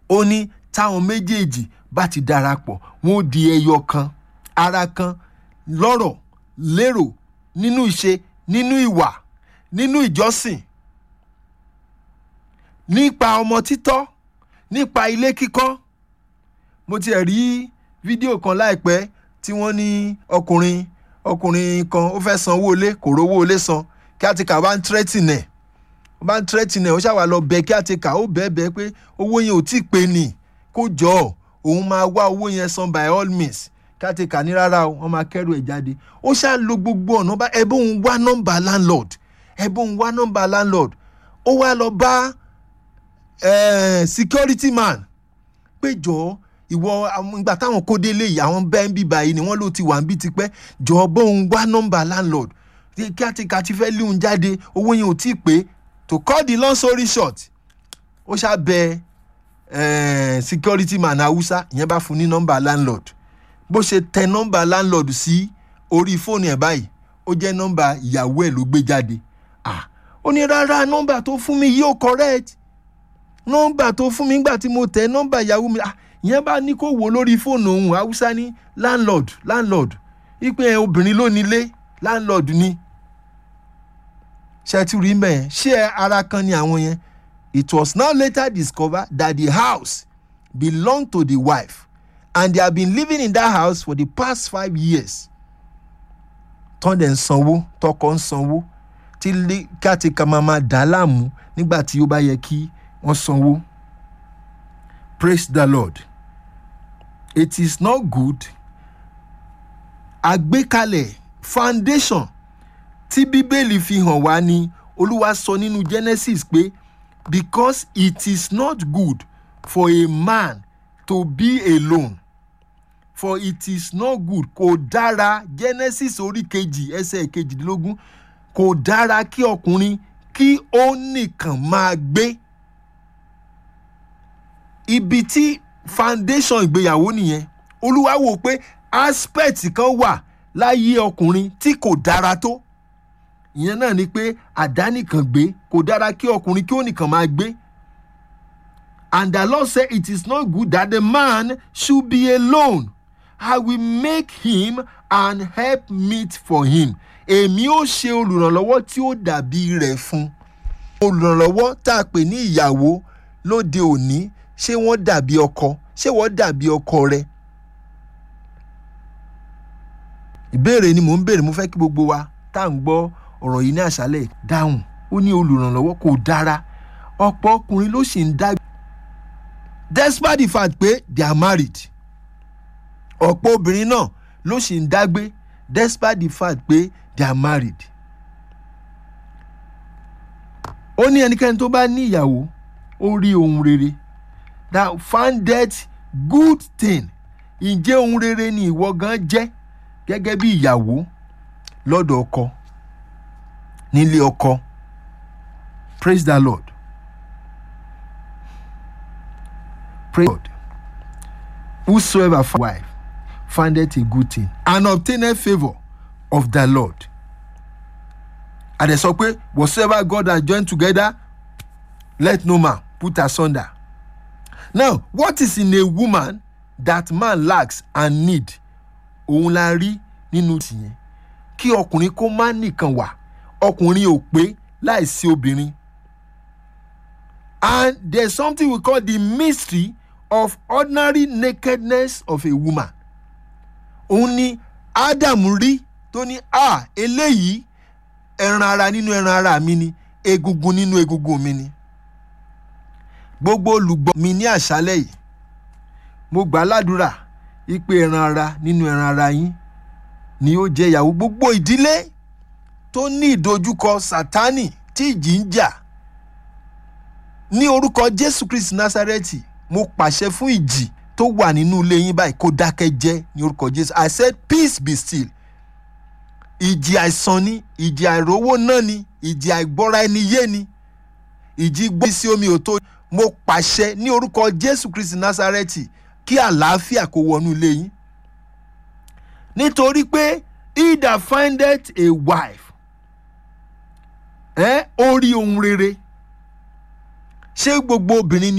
ó ní táwọn méjèèjì bá ti darapọ̀ wọn ó di ẹyọ kan ara kan lọ́rọ̀ lérò nínú ìṣe nínú ìwà nínú ìjọsìn nípa ọmọ títọ́ nípa ilé kíkọ́ mo tiẹ̀ rí fídíò kan láìpẹ́ tí wọ́n ní ọkùnrin ọkùnrin kan ó fẹ́ san owó ilé kò rówó ilé san kí á ti kà bá ń tírẹ́tìnì ẹ̀ ó bá ń tírẹ́tìnì ẹ̀ ó ṣàwà lọ bẹ kí á ti kà ó bẹ́ẹ̀ bẹ́ẹ̀ pé owó yẹn ò tí ì pé nì kó jọ ọ́ òun máa wá owó yẹn san by all means kí á ti kà ní rárá o wọ́n máa kẹ́rù ẹ̀ jáde ó ṣáà lo gbogbo ọ̀nà bá ẹ bóun wá nọ́mbà landlord ẹ bóun wá nọ́mbà landlord ó wá lọ bá eh, security man pé jọ̀ọ́ ìwọ ìgbà táwọn kó délé yìí àwọn bẹ́ẹ̀ ń bí báyìí ni wọ́n ló ti wà ń bí tipẹ́ jọ̀ọ́ bóun wá nọ́mbà landlord kí á ti kà ti fẹ́ lé òun jáde owó yẹn ò tí ì pé to cut the long story short ó ṣá bẹ eh, security man hausa ìyẹn bá fún ní nọ́mbà landlord bó ṣe tẹ nọ́mbà landlord sí orí fóònù ẹ̀ báyìí ó jẹ́ nọ́mbà ìyàwó ẹ̀ ló gbé jáde ah ó ní rárá nọ́mbà tó fún mi yóò correct nọ́mbà tó fún mi nígbà tí mo tẹ nọ́mbà ìyàwó mi ah ìyẹn bá ní kó wò lórí fóònù òun haúsá ní landlord landlord ipe ẹ obìnrin ló nílé landlord ni ṣe ti rí mẹ́ẹ̀ ṣé ara kan ni àwọn yẹn it was now later discovered that the house belonged to the wife and they have been living in that house for the past five years tán dẹ̀ ń sanwó tọkọ ń sanwó tí kátìkà máa máa dà á láàmú nígbà tí ó bá yẹ kí wọ́n sanwó praise the lord it is not good àgbékalẹ̀ foundation tí bíbélì fi hàn wá ní olúwa sọ nínú genesis pé because it is not good for a man to be alone for it is not good kò dára genesis orí kejì ẹsẹ̀ kejìdínlógún kò dára kí ọkùnrin kí ó nìkan máa gbé ibi tí foundation ìgbéyàwó nìyẹn olúwa wò pé aspect kan wà láyé ọkùnrin tí kò dára tó ìyẹn náà ni pé àdánìkan gbé kò dára kí ọkùnrin kí ó nìkan máa gbé and the lord say it is not good that the man should be alone i will make him an help meet for him èmi ó ṣe olùrànlọ́wọ́ tí ó dàbí rẹ̀ fún olùrànlọ́wọ́ tá a pè ní ìyàwó lóde òní ṣé wọ́n dàbí ọkọ ṣé wọ́n dàbí ọkọ rẹ. ìbéèrè ni mò ń béèrè mo fẹ́ kí gbogbo wa tá à ń gbọ́ ọ̀rọ̀ yìí ní àṣálẹ̀ dáhùn ó ní olùrànlọ́wọ́ kò dára ọ̀pọ̀ ọkùnrin ló sì ń dá. despite the fact pé they are married ọ̀pọ̀ obìnrin náà ló sì ń dágbé despite the fact pé they are married. ó ní ẹnikẹ́ni tó bá ní ìyàwó ó rí ohun rere that founded good thing ǹjẹ́ ohun rere ni ìwọ gan jẹ́ gẹ́gẹ́ bí ìyàwó lọ́dọ̀ ọkọ nílé ọkọ praise the lord praise God whosoever find wife findeth a good thing and obtaineth favour of the lord and ẹ sọ pé whatsoever God has joined together let no man put asunder now what is in a woman that man lacks and need òun la rí nínú tìyẹn kí ọkùnrin kó má nìkan wà ọkùnrin ò pé láìsí obìnrin and there is something we call the mystery of ordinary nakedness of a woman òun ni Adam rí tó ní a eléyìí ẹran ara nínú ẹran ara mi ni egungun nínú egungun mi ni gbogbo olùgbọ́ mi ní àṣálẹ̀ yìí mo gbà ládùúrà ipe ẹran ara nínú ẹran ara yín ni ó jẹ́ ìyàwó gbogbo ìdílé tó ní ìdojúkọ sátánì tí ìjì ń jà ní orúkọ jésù kristi násárẹ́tì mo pàṣẹ fún ìjì tó wà nínú ilé yín báyìí kó dákẹ́ jẹ́ ní orúkọ jésù i said peace be still ìjì àìsàn ni ìjì àìrówó náà ni ìjì àìgbọ́ra ẹni yé ni ìjì gbọ́ sí omi òtó mo pàṣẹ ní orúkọ jésù kristi násárẹ́tì kí àlàáfíà kó wọnú ilé yín nítorí pé he that findeth a wife ẹ ó rí ohun rere ṣé gbogbo obìnrin ni.